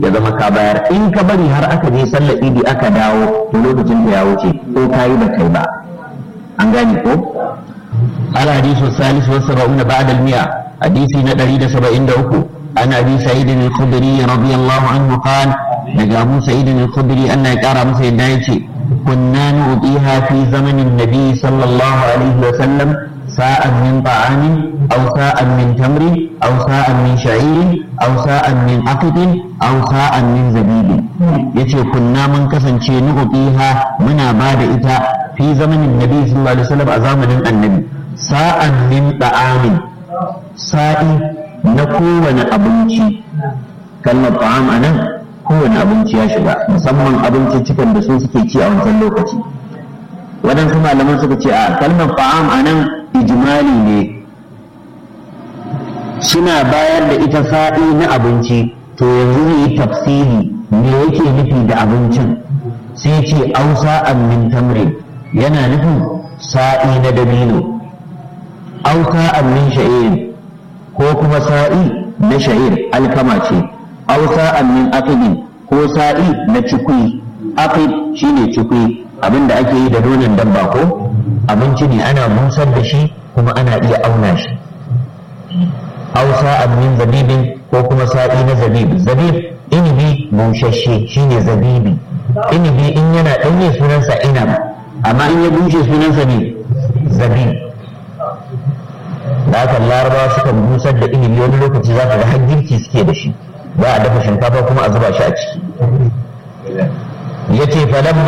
ya zama ka bayar in ka bari har aka je sallar idi aka dawo to lokacin da ya wuce ko ka yi ba kai ba an gane ko الحديث الثالث والسبعون بعد المئة حديث ندري سبعين دوكو عن أبي سعيد الخدري رضي الله عنه قال لقى أبو سعيد الخدري أن يكار مسيد دايتي كنا نؤتيها في زمن النبي صلى الله عليه وسلم ساء من طعام أو ساء من تمر أو ساء من شعير أو ساء من عقد أو ساء من زبيب يتي كنا من كسن نؤتيها من بعد إتا في زمن النبي صلى الله عليه وسلم أزامن النبي sa'an min ta'amin sa'i na kowane abinci kalmar ta'am a nan kowane abinci ya shiga musamman abinci cikin da su suke ci a wancan lokaci waɗansu malaman suka ce a kalmar ta'am a nan ijimali ne suna bayar da ita sa'i na abinci to yanzu zai yi tafsiri me yake nufi da abincin sai ce ausa min tamrin yana nufin sa'i na dabino aw sa'an min sha'ir ko kuma sa'i na sha'ir alkama ce aw sa'an min aqidin ko sa'i na cikui aqid shine cikui abinda ake yi da nonon dabba ko abinci ne ana busar da shi kuma ana iya auna shi aw sa'an min zabibin ko kuma sa'i na zabib zabib inibi bushashe shine zabibi inibi in yana ɗanye sunansa inab amma in ya bushe sunansa ne zabib da haka larabawa sukan busar da ilimi wani lokaci za ka ga har girki suke da shi za a dafa shinkafa kuma a zuba shi a ciki ya ce falamma